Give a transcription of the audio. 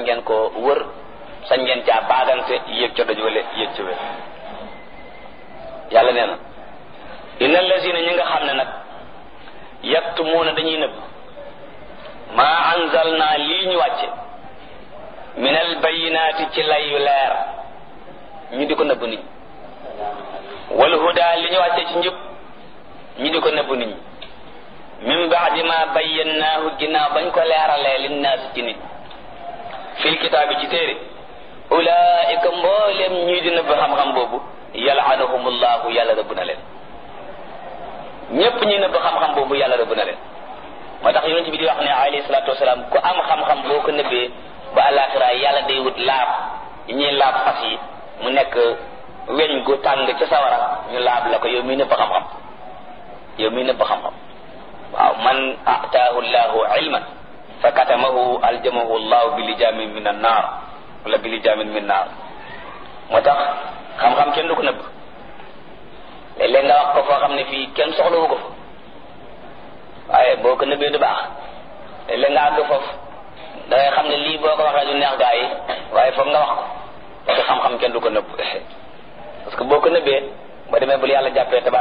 ngeen ko wër sañ ngeen caa baagante yéeg ca doj wala yéeg ca wér yàlla nee na inna allazina ñi nga xam ne nag yaktumuuna dañuy nëbb maa anzalna lii ñu wàcce min al bayinaati ci lay yu leer ñu di ko nëbb nit ñi wal huda li ñu wàcce ci njub ñu di ko nëbb nit ñi min baadi ma bayyannaahu ginnaaw bañ ko leeralee linnaas ci nit fil kitaabi ci téere ulaika mboolem ñii di nëbb xam-xam boobu yalaanahumullahu yàlla rëbb na leen ñépp ñi nëbb xam-xam boobu yàlla rëbb na leen moo tax yonent bi di wax ne alayhi salaatu wasalaam ku am xam-xam boo ko nëbbee ba alaxira yàlla day wut laab yi ñuy laab fas yi mu nekk weñ gu tàng ca sawara ñu laab la ko yow miy nëbb xam-xam yow miy nëbb xam-xam waaw man ataahu llahu ilman fa katamahu aljamahu llahu bi lijamin min an naar wala bi lijamin min naar moo tax xam-xam kenn du ko nëbb léeg-léeg nga wax ko foo xam ne fii kenn soxlawu ko fa waaye boo ko nëbbee du baax léeg-léeg nga àgg foofu da ngay xam ne lii boo ko waxee du neex gaa yi waaye foog nga wax ko parce que xam-xam kenn du ko nëbb parce que boo ko nëbbee ba demee bul yàlla jàppee tabaar